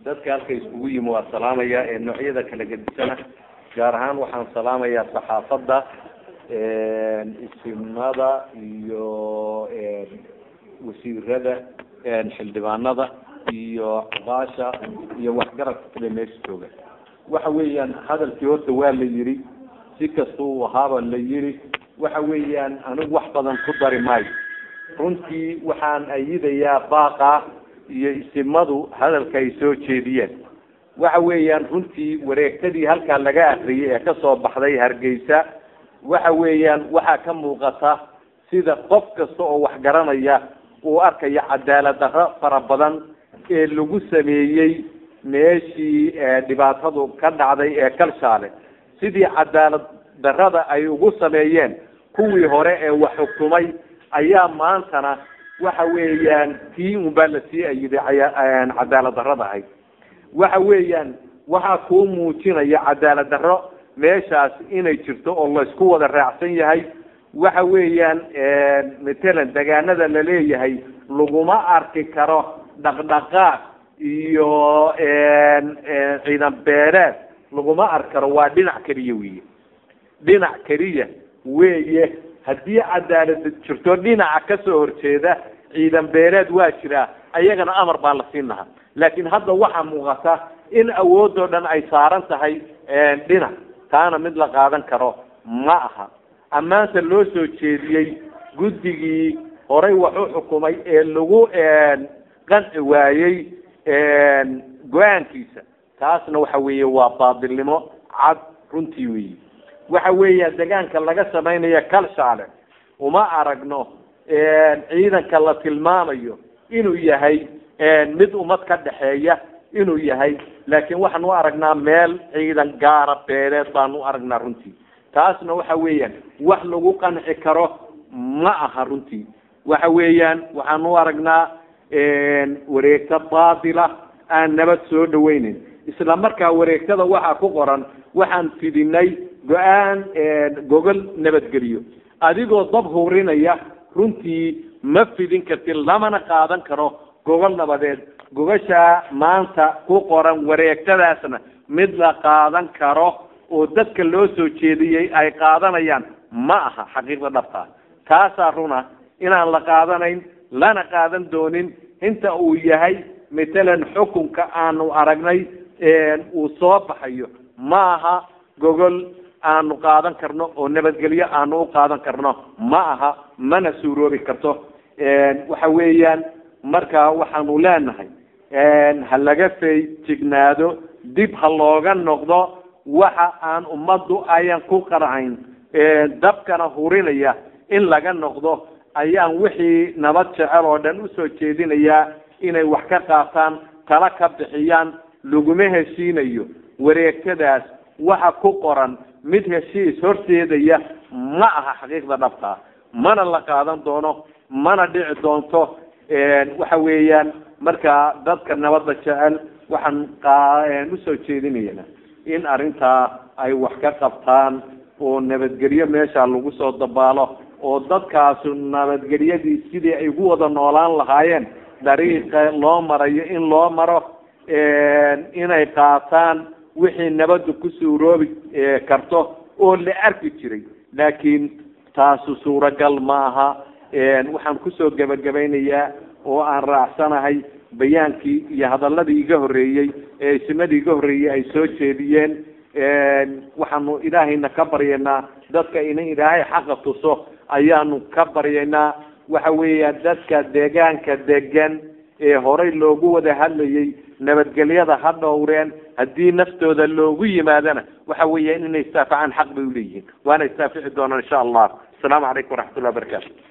dadka halka iskugu yimi waa salaamaya ee noocyada kala gedisana gaar ahaan waxaan salaamayaa saxaafadda isimada iyo wasiirada xildhibaanada iyo cabaasha iyo waxgaradka kale meesha jooga waxa weeyaan hadalkii horta waa la yiri si kasta uu ahaaba la yiri waxa weeyaan anigu wax badan ku dari maayo runtii waxaan ayidayaa baaqa iyo isimadu hadalka ay soo jeediyeen waxa weeyaan runtii wareegtadii halkaa laga akriyay ee kasoo baxday hargeysa waxa weeyaan waxaa ka muuqata sida qof kasta oo wax garanaya uu arkayo cadaalad darro fara badan ee lagu sameeyey meeshii dhibaatadu ka dhacday ee kalshaale sidii cadaalad darrada ay ugu sameeyeen kuwii hore ee wax xukumay ayaa maantana waxa weeyaan tii unbaa lasii ayiday cadaalad darrada ahayd waxa weeyaan waxaa kuu muujinaya cadaalad darro meeshaas inay jirto oo laysku wada raacsan yahay waxa weeyaan matalan degaanada laleeyahay laguma arki karo dhaqdhaqaaq iyo ciidan beereed laguma arki karo waa dhinac keliya weeye dhinac keliya weeye haddii cadaalad jirto dhinaca kasoo horjeeda ciidan beereed waa jiraa ayagana amar baa la siin lahaa laakiin hadda waxaa muuqata in awoodoo dhan ay saaran tahay dhinac taana mid la qaadan karo ma aha ammaanta loo soo jeediyey guddigii horay wax u xukumay ee lagu qanci waayey go-aankiisa taasna waxa weeye waa baadilnimo cad runtii weyi waxa weeya degaanka laga samaynaya kalshaale uma aragno ciidanka la tilmaamayo inuu yahay mid ummad ka dhexeeya inuu yahay laakiin waxaan u aragnaa meel ciidan gaara beeleed baan u aragnaa runtii taasna waxa weeyaan wax lagu qanci karo ma aha runtii waxa weeyaan waxaan u aragnaa wareegto baatila aan nabad soo dhaweyneyn isla markaa wareegtada waxaa ku qoran waxaan fidinay go-aan gogol nabadgeliyo adigoo dab hurinaya runtii ma fidin kartid lamana qaadan karo gogol nabadeed gogashaa maanta ku qoran wareegtadaasna mid la qaadan karo oo dadka loo soo jeediyey ay qaadanayaan ma aha xaqiiqda dhabtaa taasaa runa inaan la qaadanayn lana qaadan doonin inta uu yahay matalan xukunka aanu aragnay uu soo baxayo ma aha gogol aanu qaadan karno oo nabadgelyo aanu u qaadan karno ma aha mana suuroobi karto waxa weeyaan marka waxaanu leenahay ha laga feejignaado dib ha looga noqdo waxa aan ummaddu ayan ku qarcayn dabkana hurinaya in laga noqdo ayaan wixii nabad jecel oo dhan usoo jeedinayaa inay wax ka qaataan tala ka bixiyaan laguma heshiinayo wareegtadaas waxa ku qoran mid heshiis horseedaya ma aha xaqiiqda dhabtaa mana la qaadan doono mana dhici doonto waxa weeyaan marka dadka nabadda jecel waxaan usoo jeedinayna in arrintaa ay wax ka qabtaan oo nabadgelyo meesha lagu soo dabaalo oo dadkaasu nabadgelyadii sidii ay ku wada noolaan lahaayeen dariiqa loo marayo in loo maro inay qaataan wixii nabadda ku suuroobi karto oo la arki jiray laakiin taasu suuragal ma aha waxaan kusoo gebagabaynayaa oo aan raacsanahay bayaankii iyo hadaladii iga horreeyey ee isimadii iga horreeyey ay soo jeediyeen waxaanu ilaahayna ka baryaynaa dadka ina ilaahay xaqa tuso ayaanu ka baryaynaa waxa weeya dadka deegaanka degan ee horay loogu wada hadlayay nabadgelyada ha dhowreen haddii naftooda loogu yimaadana waxa weeya inay istaafacaan xaq bay uleeyihiin waana istaafici doonaan insha allah asalaamu calaykum waraxmat ullah wabarakatu